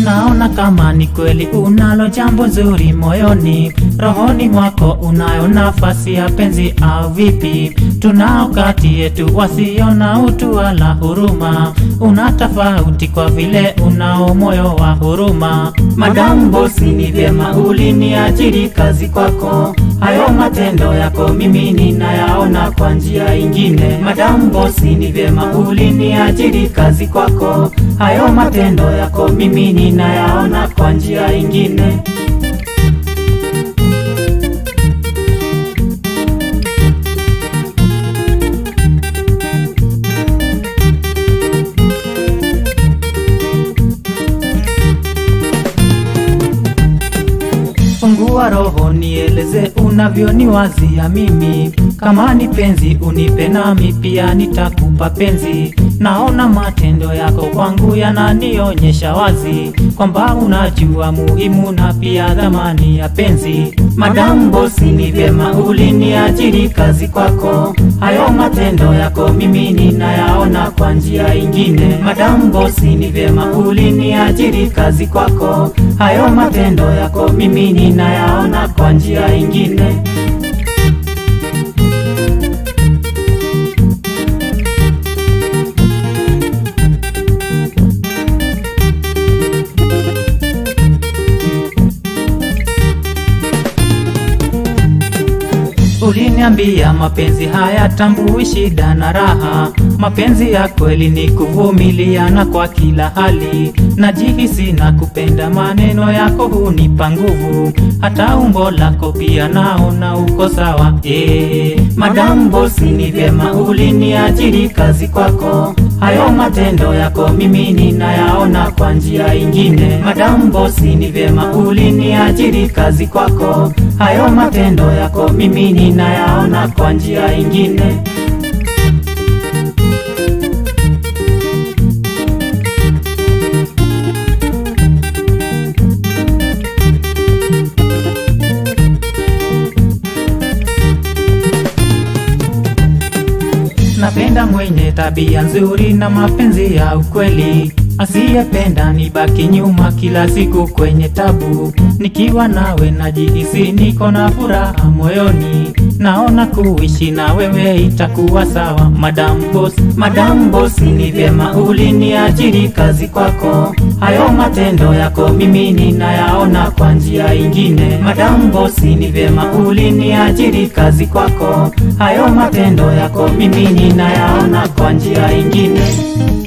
naona kama ni kweli unalo jambo zuri moyoni, rohoni mwako unayo nafasi ya penzi au vipi? Tunao kati yetu wasio na utu wala huruma, una tofauti kwa vile unao moyo wa huruma. Madamu bosi, ni vyema uliniajiri kazi kwako, hayo matendo yako mimi ninayaona kwa njia ingine. Madamu bosi, ni vyema uliniajiri kazi kwako, hayo matendo yako mimi ninayaona kwa njia ingine. Fungua roho nieleze unavyoniwazia mimi, kama ni penzi unipe nami pia nitakupa penzi. Naona matendo yako kwangu yananionyesha wazi kwamba unajua muhimu na pia dhamani ya penzi. Madamu bosi, ni vyema uliniajiri kazi kwako, hayo matendo yako mimi ninayaona kwa njia ingine. Madamu bosi, ni vyema uliniajiri kazi kwako, hayo matendo yako mimi ninayaona kwa njia ingine. Uliniambia mapenzi haya tambui shida na raha, mapenzi ya kweli ni kuvumiliana kwa kila hali. Najihisi na kupenda, maneno yako hunipa nguvu, hata umbo lako pia naona uko sawa. Eh, Madamu bosi, ni vyema uliniajiri kazi kwako, hayo matendo yako mimi ninayaona kwa njia ingine. Madamu bosi, ni vyema uliniajiri kazi kwako, hayo matendo yako mimi ninayaona kwa njia ingine. Napenda mwenye tabia nzuri na mapenzi ya ukweli, asiyependa nibaki nyuma kila siku kwenye tabu. Nikiwa nawe najihisi niko na furaha moyoni, naona kuishi na wewe itakuwa sawa. Madam boss, madam boss, ni vyema uliniajiri kazi kwako, hayo matendo yako mimi ninayaona kwa njia ingine. Madam boss, ni vyema uliniajiri kazi kwako, hayo matendo yako mimi ninayaona kwa njia ingine.